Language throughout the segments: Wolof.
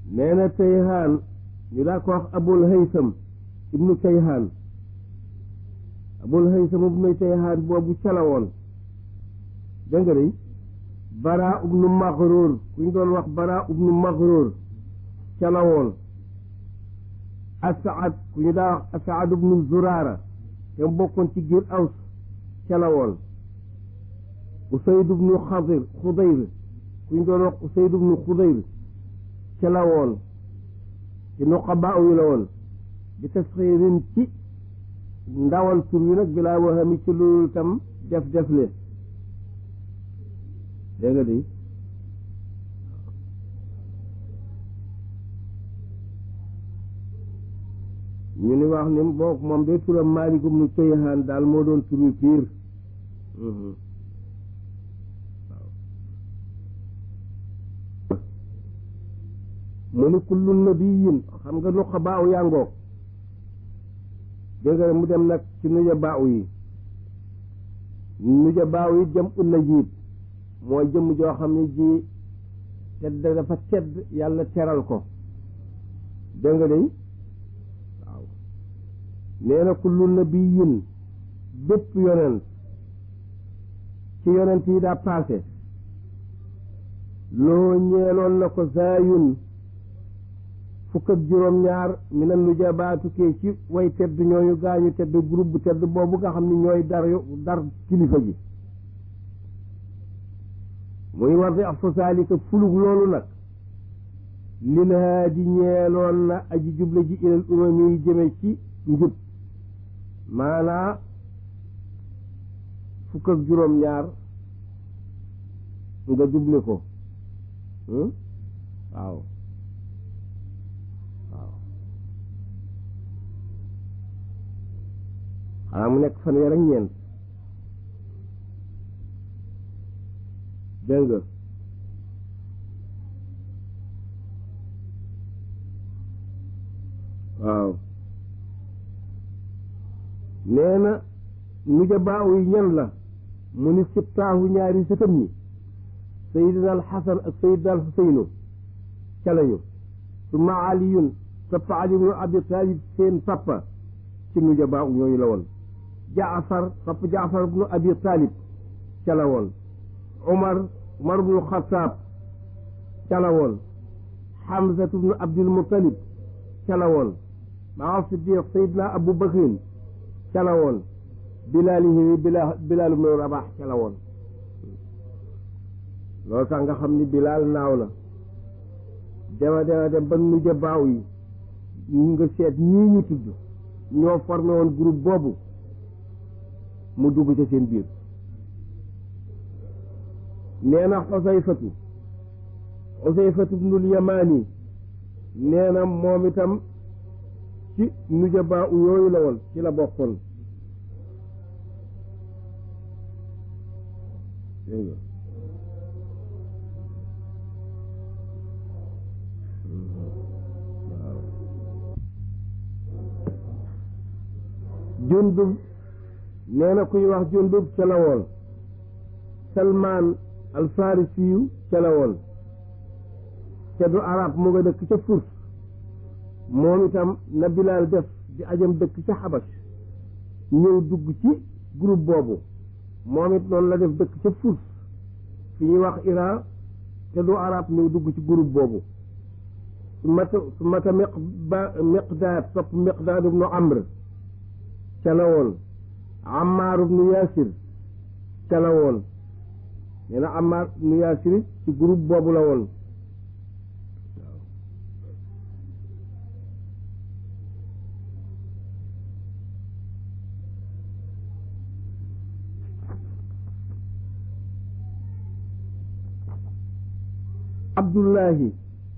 nee na Tayhaan ñu daa ko wax Abul Haysam ibnu Tayhaan Abul Haysam ibnu Tayhaan boobu ca la woon dégg nga de Bara ibnu Maxruur ku ñu doon wax Bara ibnu Maxruur ca la woon Asaad ku ñu daa wax Asaad ibnu Zuraara te mu bokkoon ci giir Aws ca la woon Usayd ibnu Xadir Xudayr ku ñu doon wax Usayd ibnu Xudayr ca la woon ci nuqabaa yi la woon bi tasxiirin ci ndawal tur wi nag bilaa waxami ci loolu tam def def le dégg nga di ñu ni wax ni boo moom de turam Maalik ibnu Tayhaan daal moo doon turu piir mu ni kullu nabiyin xam nga nuqa baaw yàngoog dégg nga mu dem nag ci nuja baaw yi nuja baaw yi jëm un na jiib mooy jëmm joo xam ne ji tedd dafa tedd yàlla teral ko dégg nga day waaw nee na kullu nabiyin bépp yonent ci yonent yi daa paase loo ñeeloon na ko zaayun fukk ak juróom-ñaar mi na nujabaatukee ci way tedd ñooñu gaañu tedd groupe bu tedd boobu nga xam ne ñooy dar dar kilifa ji muy war di af sosaalika fulug loolu nag lil haadi ñeeloon na aji juble ji ilal umami yi jëme ci njub maanaa fukk ak juróom-ñaar nga juble ko waaw waaw xanaa mu nekk fanweer ak ñeent dégg nga waaw nee na nuja baaw yi ñan la mu ni sibtaahu ñaari sëtam ñi sayidina al xasan ak sayidina al xuseynu ca lañu summa aliyun topp ali ibnu abi talib seen papa ci nuja baaw ñooñu la woon jaafar topp jaafar ibnu abi talib ca la woon umar umar ibnu xataab ca la woon xamsatu ibnu abdul mutalib ca la woon maa siddiq sayidna abu bakrin ca la woon bilaalihi bilal bilaal ibnu rabax ca la woon loolu tax nga xam ni bilaal naaw na dema dema dem ba nuja baaw yi nga seet ñii ñu tudd ñoo formé woon groupe boobu mu dugg ca seen biir nee na xosayfatu xosayfatu bnul yamaani nee na moom itam ci nujabaa u yooyu la woon ci la bokkoon jundub nee na kuy wax jundub ca la woon salmaan alfarisiyu ca la woon te du arab mu nga dëkk ca furs moom itam na bilaal def di ajam dëkk ca xabas ñëw dugg ci groupe boobu moom it noonu la def dëkk ca furs fi ñuy wax iran te du arab ñëw dugg ci groupe boobu su mata su mata miq ba miqdaad topp miqdaad ibnu amr ca la woon Ammaar ibnu Yaasir ca la woon nee na Ammaar ibnu Yaasir ci groupe boobu la woon Abdullahi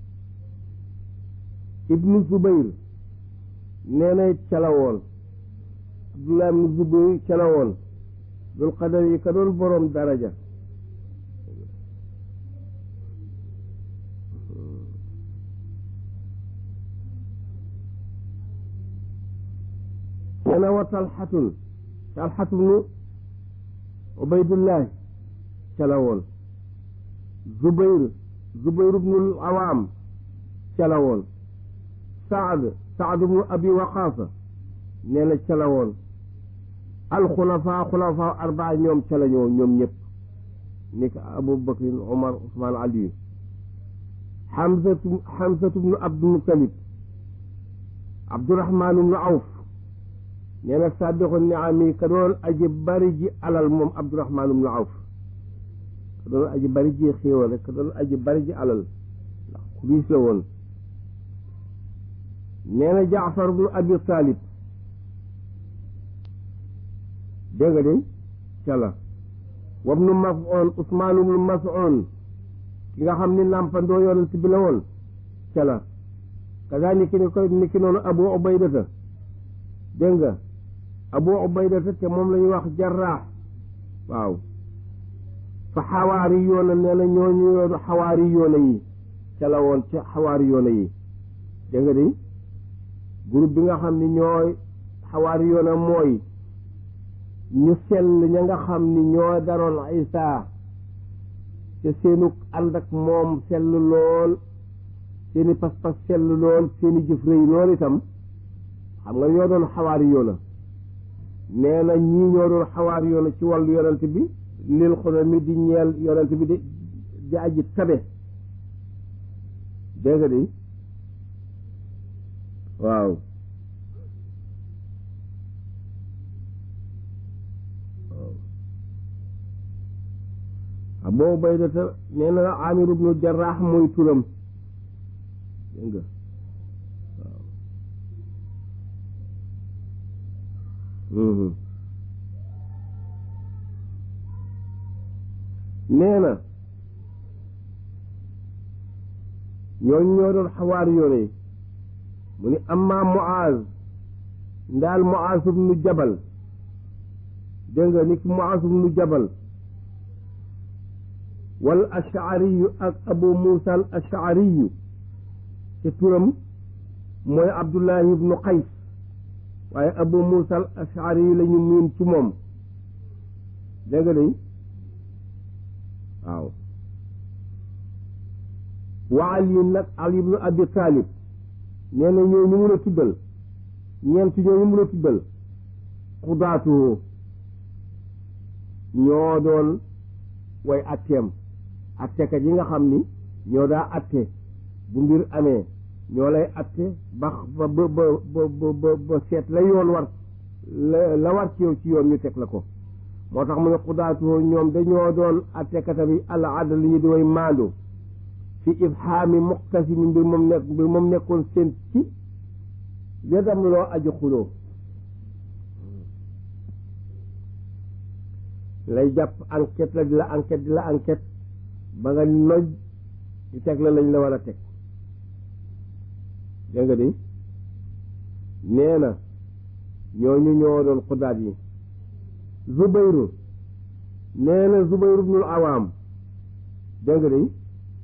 ibnu Zubayr nee na ca la woon Abdullah ibn Zubayr ca la woon dul qadar yi ka doon boroom daraja nee na wa talxatun talxatu bnu ubaydullahi ca la woon zubayr zubayr bnul awaam ca la woon saad saad ibnu abi waqaasa nee na ca la woon alxulafaa xulafaa arbaa ñoom ca la ñoo ñoom ñëpp ni ko abu bakrin omar usmaan aliyu xamsatu xamsatu bnu abdul mutalib abdurahmaan bnu awf nee na saabixu niami ka doon aji bari ji alal moom abdurahmaan bnu awf ka doon aji bari ji xéewal rek ka doon aji bari ji alal ndax ku riis la woon nee na jaafar bnu abi talib dégg nga de ca la wabnu mas'un usmaan ibnu mas'un ki nga xam ni nàmpandoo yonent bi la woon ca la kaza ni ki ni koy ni ki noonu abu ubaydata dégg nga abu ubaydata te moom la ñuy wax jarraax waaw fa xawaari yoona nee na ñooñu yoonu xawaari yoona yi ca la woon ca xawaari yoona yi dégg nga de groupe bi nga xam ni ñooy xawaari yoona mooy ñu sell ña nga xam ni ñoo daroon Isaa te seenu ànd ak moom sell lool seeni pas-pas sell lool seeni jëf rëy lool itam xam nga ñoo doon xawaari yoona nee na ñii ñoo doon xawaari yoona ci wàllu yonent bi lil xono mi di ñeel yonent bi di di aji tabe dégg nga di waaw Abu Ubaydata nee na Amir ibnu Jarraax mooy turam dégg nga waaw nee na ñooñu ñoo doon xawaar yoone mu ni amma Muaz ndaal Muaz ibnu Jabal dégg nga ni ki Muaz ibnu Jabal wal ashariyu ak abu muusa al ashariyu te turam mooy abdullahi ibnu qays waaye abu muusa al ashariyu la ñu miin ci moom dégg nga day waaw wa ali nag ali ibnu abi talib nee na ñoo ñu mun a tuddal ñeent ñoo ñu mun a tuddal xudaatuhu ñoo doon way atteem attekat yi nga xam ni ñoo daa atte bu mbir amee ñoo lay atte ba ba ba ba ba ba seet la yoon war la la war ci yow ci yoon ñu teg la ko moo tax mu ne xudaatu ñoom dañoo doon attekata bi al adl li ñu di way maandu fi ifhaami muqtasimi mbir moom nekk mbir moom nekkoon seen ci yadam loo aju xuloo lay jàpp enquête la di la enquête di la enquête ba nga noj di teg la lañ la war a teg dégg nga di nee na ñooñu ñoo doon xudaat yi zubayru nee na zubayru bnul awaam dégg nga di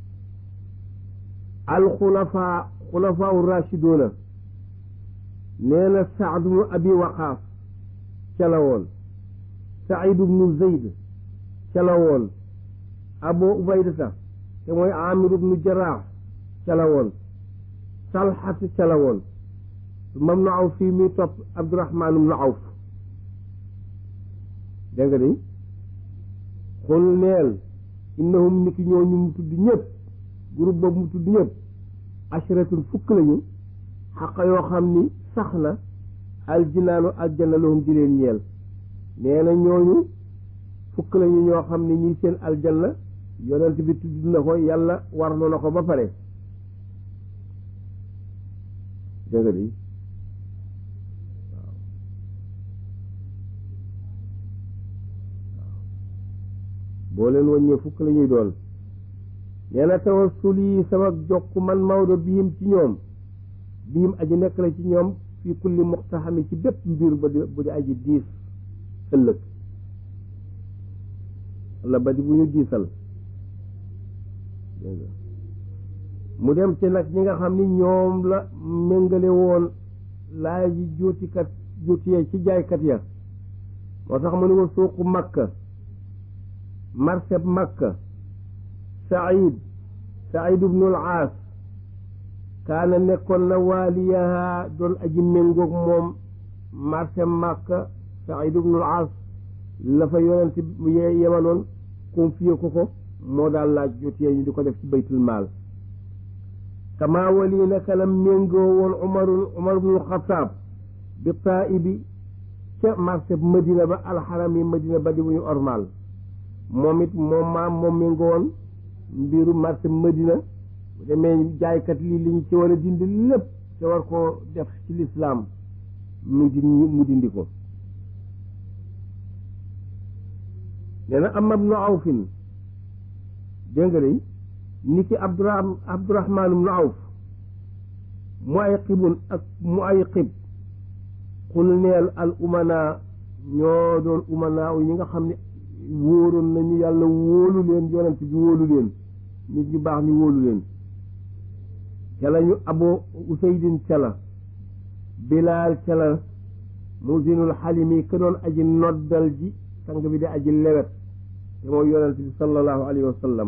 alxulafaa xulafaa rashiduna nee na saad bnu abi waqaas ca la woon said bnu zeyd ca la woon abu ubaydata te mooy amir ibnu jaraax ca la woon talxat ca la woon mam nu awf fii mi topp abdurahmaan ibnu awf dégg nga di xul neel innahum niki ñooñu mu tudd ñëpp groupe boobu mu tudd ñëpp ashratun fukk lañu xaqa yoo xam ni sax na aljinaanu aljanna lahum di leen ñeel nee na ñooñu fukk lañu ñoo xam ni ñi seen aljanna yonent bi tudd na ko yàlla warlu na ko ba pare dégg nga di waaw boo leen wàññee fukk la ñuy doon nee na tawassul yi sama jokk man Maodo biim ci ñoom biim aji nekk la ci ñoom fii kulli muqtaxami ci bépp mbir ba di bu di aji diis ëllëg walla ba di bu ñu diisal mu dem ci nag ñi nga xam ni ñoom la méngale woon laay ji juutikat juutiyee ci jaaykat ya moo tax mu ne wa suuqu makka marseb makka said said ibnul aas kaana nekkoon na waaliyaha doon aji méngoog moom marché Màkka Saïd ibnul As la fa yonent yemaloon confié ko ko moo daal laaj jotee ñu di ko def ci baytul maal kama wali naka la méngoo woon umarul umar ibnul xataab bi taibi ca marché madina ba alxaram yi madina ba di bu ñu ormal moom it moom maam moom méngoo woon mbiru marché madina bu demee jaaykat lii li ñu ci war a dindi lépp te war koo def ci lislaam mu di mu dindi ko nee na am ibnu awfin dégg nga de ni ki abdurahman abdurahman ibnu awf mu ay xibun ak mu ay xib xul neel al umana ñoo doon umana yi ñi nga xam ne wóoroon nañu yàlla wóolu leen yonent bi wóolu leen nit ñu baax ni wóolu leen ca la ñu abo usaydin ca la bilaal ca la musinul xalimi ka doon aji noddal ji sang bi di aji lewet te mooy yonent bi sallallahu alayhi wa sallam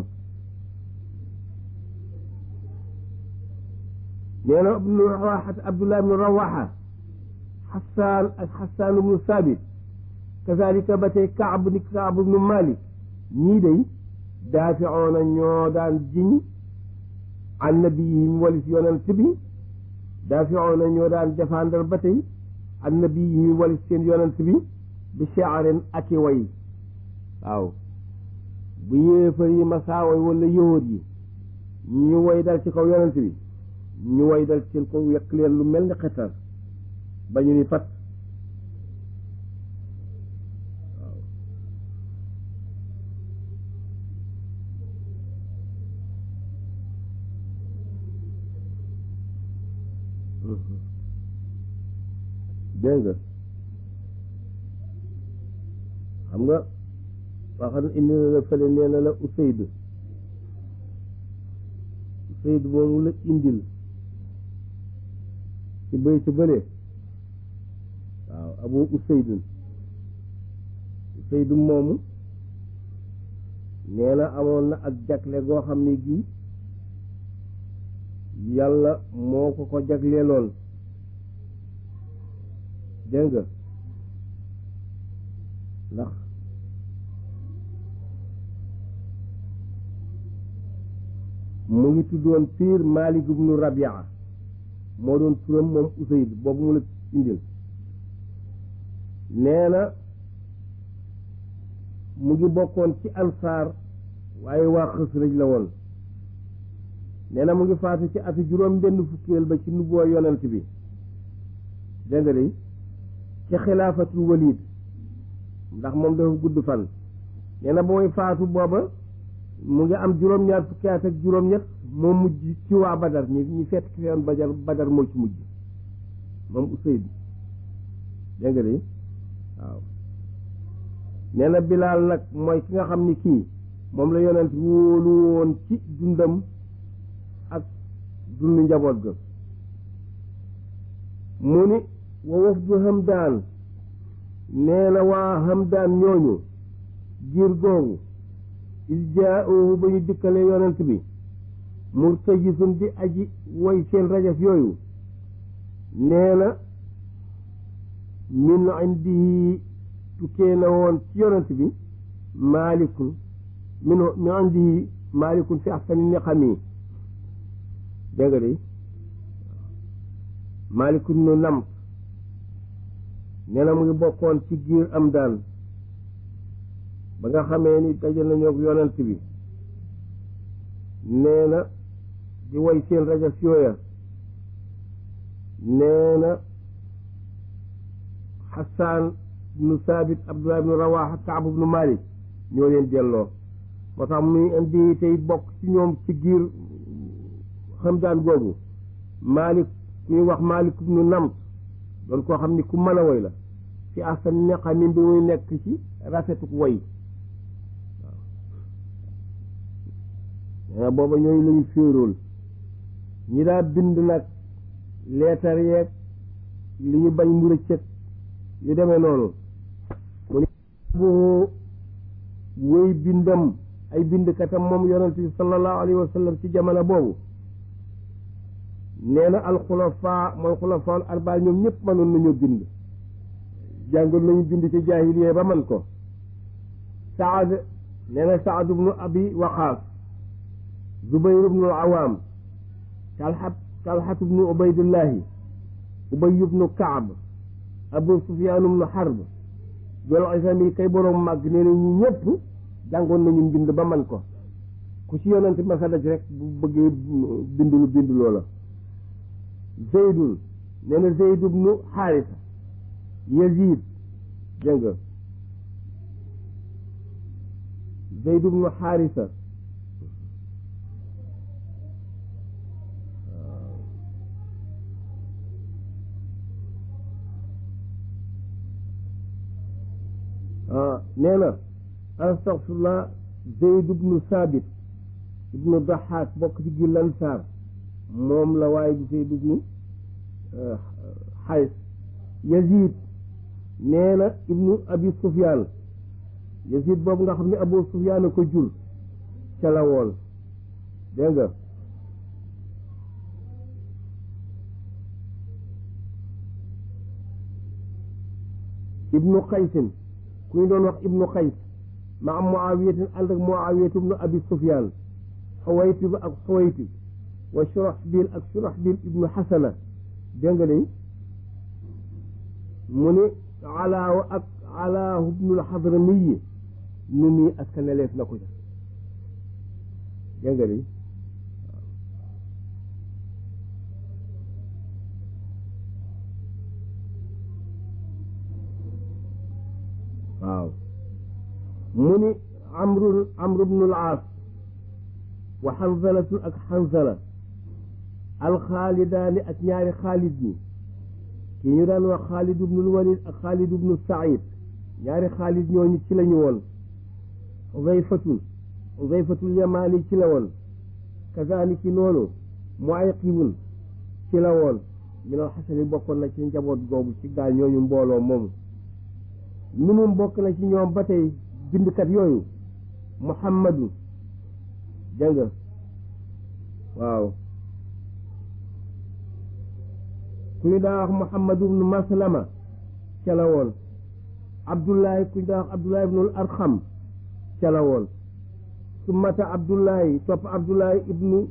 nee na ibnu rawaxa abdullah ibnu rawaxa xasaan ak xasaan ibnu saabit kazalika ba tey kaab ni kaab ibnu malik ñii day daaficoona ñoo daan jiñ an nabiyihim walis yonent bi daaficoona ñoo daan défendre ba tey an nabiyihim walis seen yonent bi bi shaarin ak i way waaw bu yéefar yi masaaway wala yóor yi ñu way dal ci kaw yonent bi ñu way dal ci seen kaw yekk leen lu mel ni xetar ba ñu ni fat waaw dégg nga xam nga waxam indi na la fële nee na la Usayd Usayd moomu la indil ci bëy ci bële waaw abu Usayd Usayd moomu nee na amoon na ak jagle goo xam ne gii yàlla moo ko ko jagleeloon dégg nga ndax mu ngi tuddoon piir Malik ibnu Rabia moo doon turam moom Usayd boobu mu la indil nee na mu ngi bokkoon ci ansaar waaye waa Xasraj la woon nee na mu ngi faatu ci atu juróom benn fukkeel ba ci nubboo yonent bi dégg nga de ci xilaafatul walid ndax moom dafa gudd fan nee na ba muy faatu booba mu ngi am juróom-ñaar fukki at ak juróom-ñett moo mujj ci waa Badar ñi ñi fett ki yoon Badar Badar moo ci mujj moom Usayd dégg nga de waaw nee na Bilaal nag mooy ki nga xam ni kii moom la yonent wóolu woon ci dundam ak dundu njaboot ga mu ni wa wafdu Hamdaan nee na waa Hamdaan ñooñu giir googu is jaa'uhu ba ñu dikkale yonent bi murtajisun di aji way seen rajaf yooyu nee na min indihi tukkee na woon ci yonent bi maalikun min min indihi maalikun fi ahsani niqami dégg nga de maalikun nu namt nee na mu ngi bokkoon ci giir am daan ba nga xamee ni daje nañoo ak yonent bi nee na di way seen rajas yooya nee na xasaan ibnu saabit abdullah ibnu rawaxa kaab ibnu malik ñoo leen delloo moo tax muy indi tey bokk ci ñoom ci giir xamdaan googu malik ku ñuy wax malik ibnu namt doon koo xam ni ku mën a woy la fi asan neqa min bi muy nekk ci rafetuk woy waaw booba ñooñu lañu féerool ñi daa bind nag leetar yeeg li ñu bañ mu rëccëg yu demee noonu mu ni bu wéy bindam ay bindkatam moom yonent bi sallallahu alayhi wa sallam ci jamono boobu nee na alxulafa mooy xulafaal arbaa ñoom ñëpp mënoon nañu bind jàngoon nañu bind ci jaahiliya ba man ko saad nee na saad ibnu abi waqaas zubayr ibnu awaam talxat talxat ibnu ubaydillahi ubay ibnu kaab abu sufyaan ibnu xarb jol isami kay boroom màgg nee na ñi ñëpp jàngoon nañu mbind ba man ko ku ci yonante masa daj rek bu bëggee bind lu bind loola zeydun nee na zeyd ibnu xaarisa yazid dégg nga zeyd ibnu xaarisa nee na astaghfirullah zeyd ibnu saabit ibnu daxaak bokk ci gi lansaar moom la waaye di zeyd ibnu xays yazid nee na ibnu abi sufyaan yazid boobu nga xam ne abu sufyaan a ko jur ca la woon dégg nga ibnu xaysin ku ñu doon wax ibnu xays ma am muawiyatin ànd ak muawiyatu ibnu abi sufyaan xawaytib ak xawaytib wa shurahbil ak shurahbil ibnu xasana dégg nga de mu ni alaaw ak alaahu ibnul xadramiyi nu muy askanaleef na ko ca dégg nga de waaw mu ni amru amru bnul aas wa xanzalatu ak xanzala alxaalidaani ak ñaari xaalid ñi ki ñu daan wax xaalid ibnul walid ak xaalid ibnu said ñaari xaalid ñooñu ci lañu woon xudayfatun xudayfatul yamaani ci la woon kazaaliki noonu muayqibun ci la woon minal xasani bokkoon na ci njaboot googu ci gaal ñooñu mbooloo moomu minum bokk na ci ñoom ba tey bindkat yooyu muhammadu dégg nga waaw ku ñu daa wax muhammadu ibnu maslama ca la woon abdullahi ku ñu daa wax abdullahi ibnul arxam ca la woon summata abdullahi topp abdullahi ibnu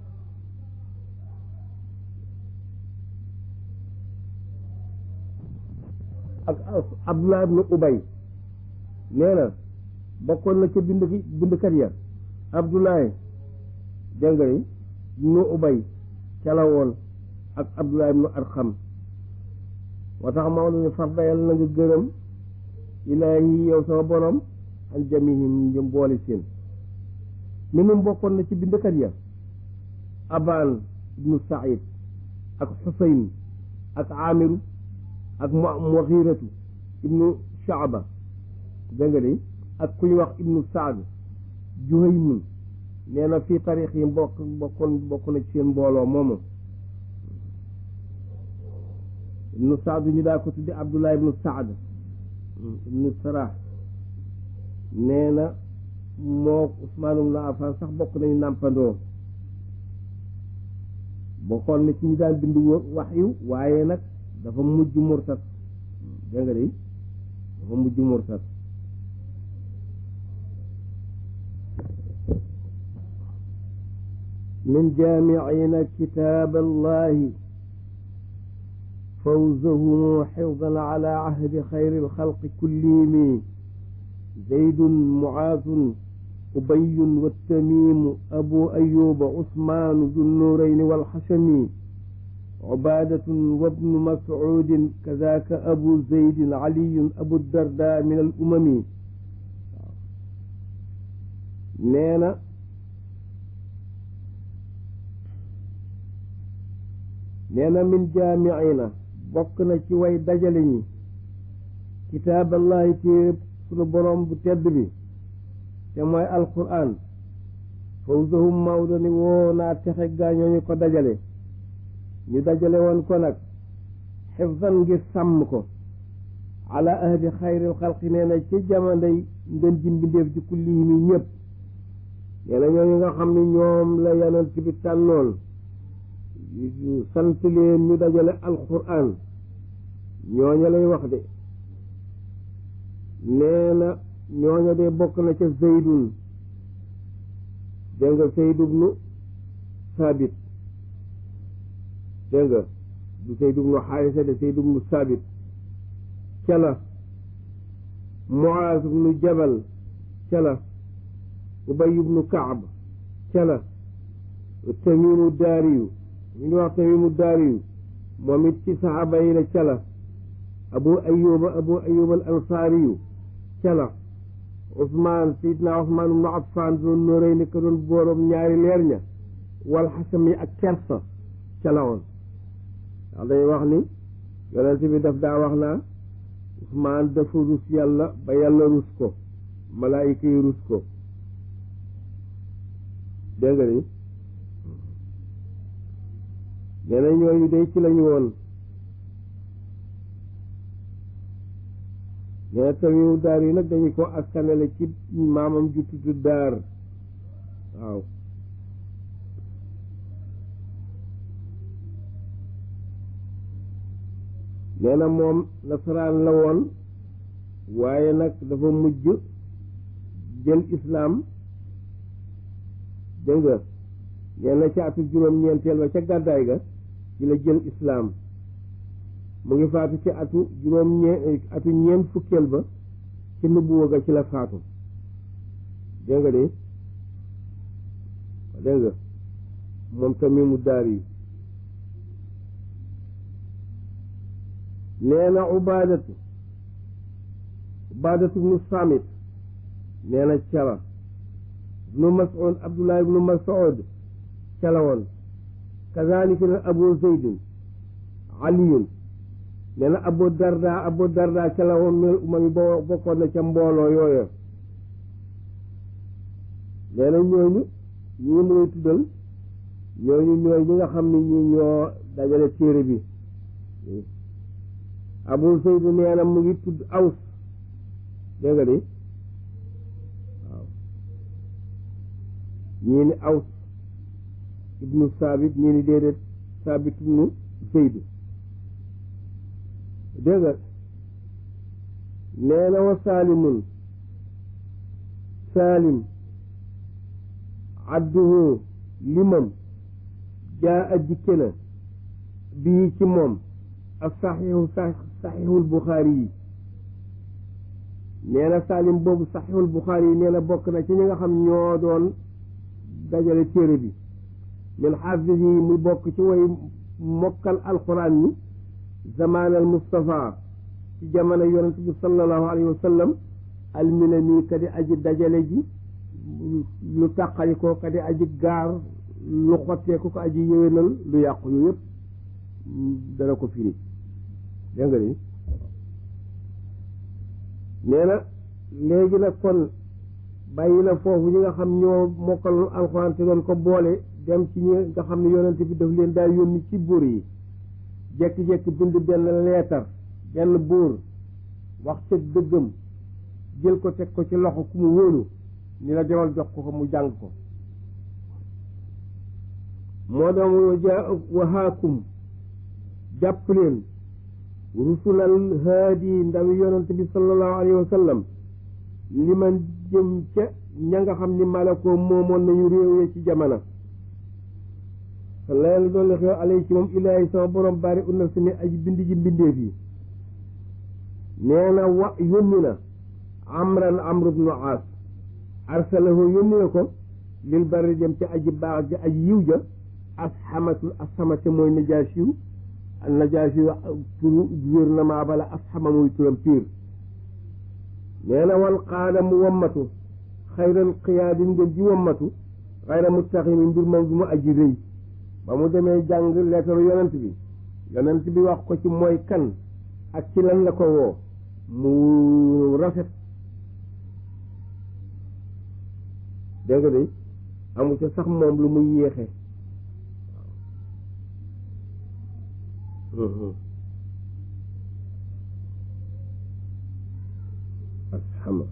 ak abdullah ibnu ubay nee na bokkoon na ca bind bindkat ya abdullahi dégg nga ibnu ubay ca la woon ak abdullah ibnu arxam moo tax Maodo ne farda yàlla na nga gërëm ilaahi yow sama borom an jamihim njëm boole seen mi num bokkoon na ci bindkat ya aban ibnu said ak xusayn ak amiru ak mu muxiratu ibnu shaaba dégg nga de ak ku ñu wax ibnu saad juhaymun nee na fii tarix yi bokk bokkoon bokk na ci seen mbooloo moomu ibnu saad ñu daa ko tuddi abdullah ibnu saad ibnu sarah nee na moo usmaan ibnu affan sax bokk nañu nàmpandoo bokkoon na ci ñu daan bind wax yu waaye nag dafa mujj murtat dégg nga de dafa mujj murtat min jaamicina kitaab allahi fawzahumu xifdan ala ahdi xayri alxalqi kullihimi zaydun mucaazun ubayun wattamimu abu ayuba usmaanu dunnurayni walxashami عبادة وابن مسعود كذاك أبو زيد علي أبو الدرداء من الأمم نينا نينا من جامعنا بقنا شوي دجلني كتاب الله تيب سنو بروم بتدبي كما القرآن فوزهم مودني ونا تخيغا ñoo ko dajale ñu dajale woon ko nag xifdan ngir sàmm ko ala ahdi xayril xalqi nee na ci jamonoy ngën ji mbindeef ci kullihim yi ñëpp nee na ñooñu nga xam ne ñoom la yonent bi tànnoon sant leen ñu dajale alquran ñooña lay wax de nee na ñooña de bokk na ca zeydun dégg nga zeyd ibnu saabit dégg nga du zeyd ibnu xaarisa de zeyd ibnu saabit ca la muaaz ibnu jabal ca la ubay ibnu kaab ca la tamimu daariyu ñu ngi wax tamimu daariyu moom it ci saxaaba yi la ca la abu ayuba abu ayuba al ansaariyu ca la Ousmane Seydina Ousmane ibnu Affan doon nóoréy ni ko doon bóorom ñaari leer ña wal xasam yi ak kersa ca la woon ndax day wax ni yonent bi daf daa wax naa Ousmane dafa rus yàlla ba yàlla rus ko malaayika yi rus ko dégg nga ni nee na ñooñu day ci lañu woon nee na tamimu daar yi nag dañu ko askanale ci maamam ju tudd daar waaw nee na moom nasaraan la woon waaye nag dafa mujj jël islaam dégg nga nee na ca atu juróom-ñeenteel ba ca gàddaay ga ci la jël islaam mu ngi faatu ci atu juróom ñee atu ñeent fukkeel ba ci nubuwa ga ci la faatu dégg nga de dégg nga moom tamimu daar yi nee na ubaadatu ubaadatu ibnu samit nee na cala ibnu mas'ud abdullah ibnu mas'ud cala woon kazalika na abu zeydin aliyun nee na abu darda abu darda cala woon minal umami boo bokkoon na ca mbooloo yooyu nee na ñooñu ñii mu lay tuddal ñooñu ñooy ñi nga xam ne ñi ñoo dajale téere bi abu seydu nee na mu ngi tudd aws dégg nga di waaw ñii ni aws ibnu saabit ñii ni déedéet saabit ibnu seydu dégg nga nee na wa saalimun saalim adduhu limam jaa a dikke na bii ci moom ak saxiixu saxiixul buxaari yi nee na saalim boobu saxiixul buxaari yi nee na bokk na ci ñi nga xam ñoo doon dajale téere bi min xaafis yi muy bokk ci way mokkal alquran yi zamaanal Mustafa ci jamono yonent bi sallallahu alayhi wa sallam almina nii ka di aji dajale ji lu tàqali ko ka di aji gaar lu xottee ko ko aji yéwénal lu yàqu yu yëpp dana ko firi dégg nga ni nee na léegi nag kon bàyyi na foofu ñi nga xam ñoo mokkal alxuraan te doon ko boole dem ci ñi nga xam ne yonent bi daf leen daal yónni ci buur yi jekki-jekki bind benn leetar benn buur wax ca dëggam jël ko teg ko ci loxo ku mu wóolu ni la demal jox ko ko mu jàng ko moo doon waja wahaakum jàpp leen rusulal haadi ndawi yonent bi sallallahu alayhi wa sallam li man jëm ca ña nga xam ni malakoo moomoon nañu réew ya ci jamono la yàlla doon la xew alay ci moom ilaahi sama borom bari unna si mi aji bind ji mbindeef yi nee na wa yónni na amran amr ibnu aas arsalahu yónni na ko lil bari jëm ca aji baax ja aji yiw ja asxamatul asxamate mooy najaasiyu najaasiyu turu gouvernement bala asxama muy turam piir nee na wal qaada mu wammatu xayral qiyaadin ngeen ji wammatu xayra muttaximi mbir moom du mu aji rëy ba mu demee jàng leetaru yonent bi yonent bi wax ko ci mooy kan ak ci lan la ko woo mu rafet dégg nga de amu ca sax moom lu muy yéexe asxama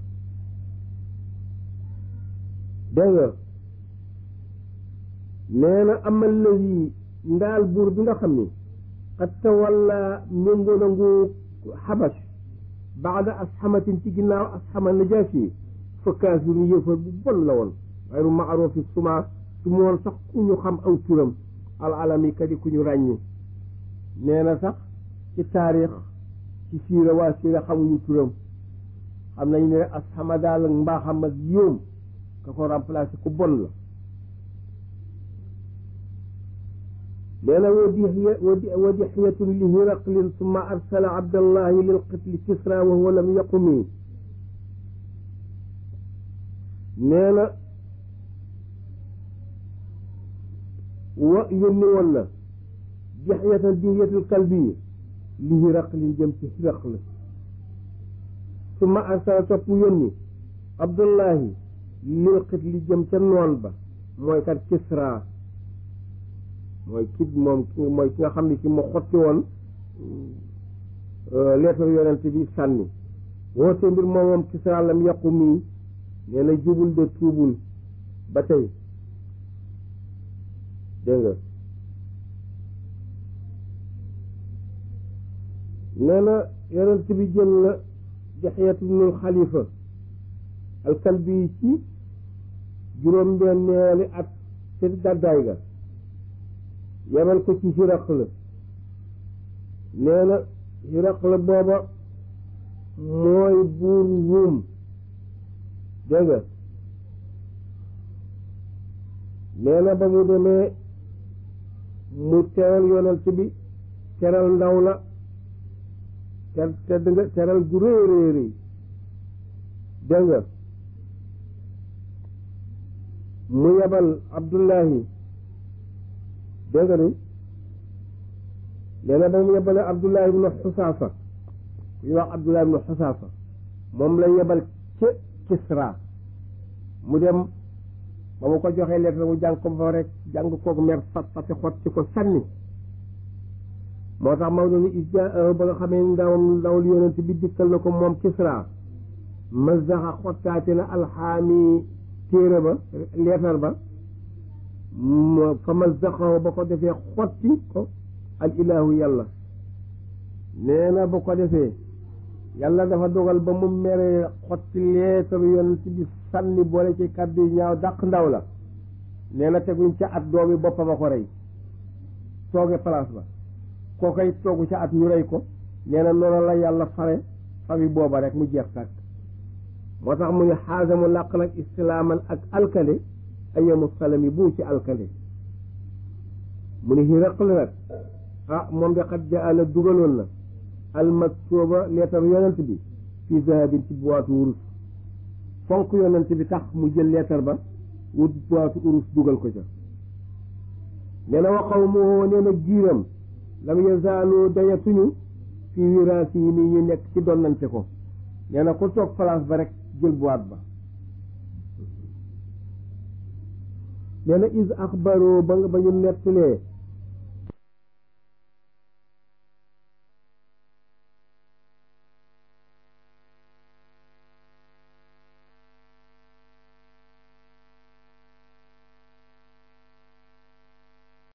dégg nga nee na amal lazi ndaal buur bi nga xam ni xat tawalla méngoo na ngu xabash baada asxamatin ci ginnaaw asxama najaasi fa kaafirun yëfar bu bon la woon xayru maarufi suma su mu woon sax ku ñu xam aw turam alalami kadi ku ñu ràññi nee na sax ci taarix ci siira waa siira xamuñu turam xam nañ ne asxama daal ak mbaaxam ak yóom ka ko remplacé ku bon la nee na wa dixyatun li hiraqlin summa arsala abdallahi lil qitli kisra wa huwa lam yaqumi nee na wa yónni woon na dixyatan dixyatul kalbi li hiraqlin jëm ci hiraql summa arsala topp yónni abdullahi lil qitli jëm ca noon ba mooy kat kisra mooy kit moom mooy ki nga xam ne ki mu xotti woon lettre yonent bi sànni woote mbir moom moom Kisra lam yàqu mii nee na jubul de tuubul ba tey dégg nga nee na yonent bi jël la Dihiyatu bnul Xalifa alkalbi ci juróom-benneeli at ci gàddaay ga yebal ko ci Hiraql nee na Hiraql booba mooy buur Ruum dégg nga nee na ba mu demee mu teral yonent bi teral ndaw la te tedd nga teral gu rëy rëy rëy dégg nga mu yebal Abdullahi dégg nga ni nee na ba mu yebale Abdullahi ibnu Xusaafa ku ñuy wax Abdullahi ibnu Xusaafa moom la yebal ca Kisra mu dem ba mu ko joxee lettre mu jàng ko ba rek jàng koog mer fat fati xot ci ko sànni moo tax Maodo ni isja ba nga xamee ndawam ndawul yonent bi dikkal na ko moom Kisra mazaxa xottaate na alxaami téere ba leetar ba fa mazaxahu ba ko defee xotti ko al ilahu yàlla nee na ba ko defee yàlla dafa dogal ba mu meree xotti leetaru yonent bi sànni boole ci kàddu yi ñaaw dàq ndaw la nee na teguñ ca at doomi boppam a ko rey tooge place ba koo koy toogu ca at ñu rey ko nee na noonu la yàlla fare fami booba rek mu jeex tàkk moo tax mu ne xaasa mu làq nag islaaman ak alkande ayamu salami bu ci alkande mu ne Hiraql nag ah moom de xat jaana dugaloon na almaktuba leetar yonent bi fii zahabin ci boitu wurus fonk yonent bi tax mu jël leetar ba wut boitu urus dugal ko ca nee na waxaw mu woo nee na giiram lam yazaalu dayatuñu fii wiraasi yi nii ñu nekk ci donnante ko nee na ku toog place ba rek jël boîte ba nee na is axbaro ba nga ba ñu nettalee